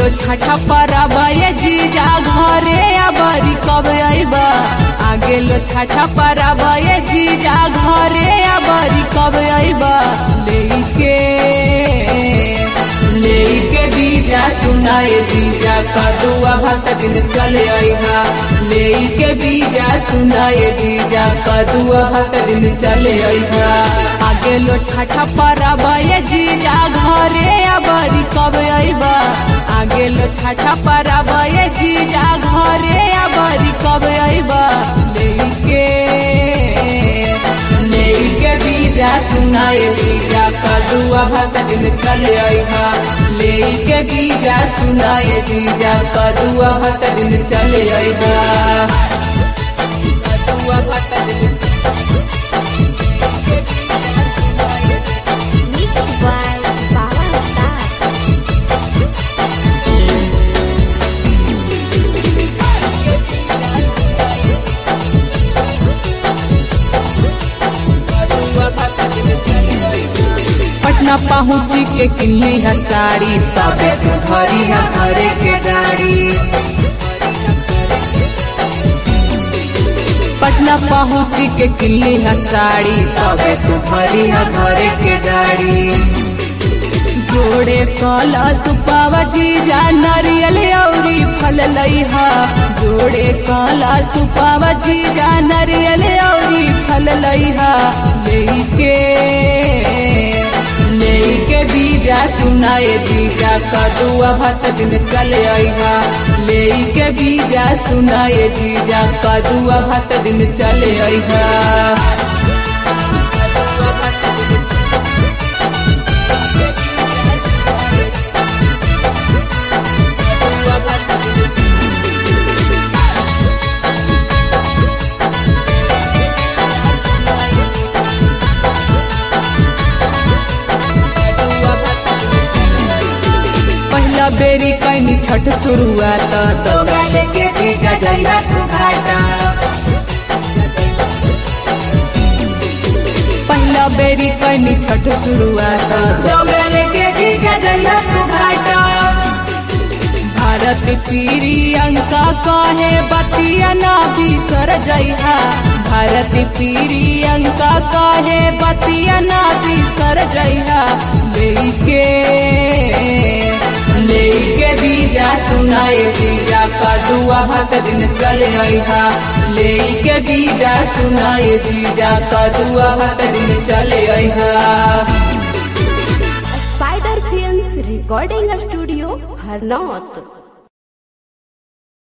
गेलो छठा परबा ये जीजा घरे अबरी कब अइबा आ गेलो छठा परबा ये जीजा घरे अबरी कब अइबा लेके लेके बीजा सुनाए जीजा कदुआ भक्त दिन चले अइहा लेके बीजा सुनाए जीजा कदुआ भक्त दिन चले अइहा आ गेलो छठा परबा ये जीजा घरे अबरी कब अइबा आ गेलो छठा परबा ये जीजा घरे अबरी कब अइबा लेके लेके बीजा सुनाए बीजा कदुआ भक्त दिन चले अइहा लेके बीजा सुनाए बीजा कदुआ भक्त दिन चले अइहा कदुआ भक्त दिन Mixed by Bala Star. Patna पहुँची के किनली है साड़ी तबे तू धरी है घरे के गाड़ी पटना पहुँची के किनली है साड़ी तबे तू धरी है घरे के गाड़ी जोड़े कला सुपावा जीजा नारियल औरी फल लइहा जोड़े कला सुपावा जीजा नारियल औरी फल लइहा लेके लेके बीजा सुनाए जीजा कदुआ भत दिन चले अइहा लेके बीजा सुनाए जीजा कदुआ भत दिन चले अइहा कदुआ भत दिन पहला बेरी कैनी छठ शुरुआत दौड़ा लेके जीजा जइहा तू घाटा पहला बेरी कैनी छठ शुरुआत दौड़ा लेके जीजा जइहा तू घाटा भारत पीरी अंका कहे बतिया ना बिसर जइहा भारत पीरी अंका कहे बतिया ना बिसर जइहा लेके लेके बीजा सुनाए बीजा कदुआ भक्त दिन चले अइहा लेके बीजा सुनाए बीजा कदुआ भक्त दिन चले अइहा Spider Films Recording Studio, Harnaut.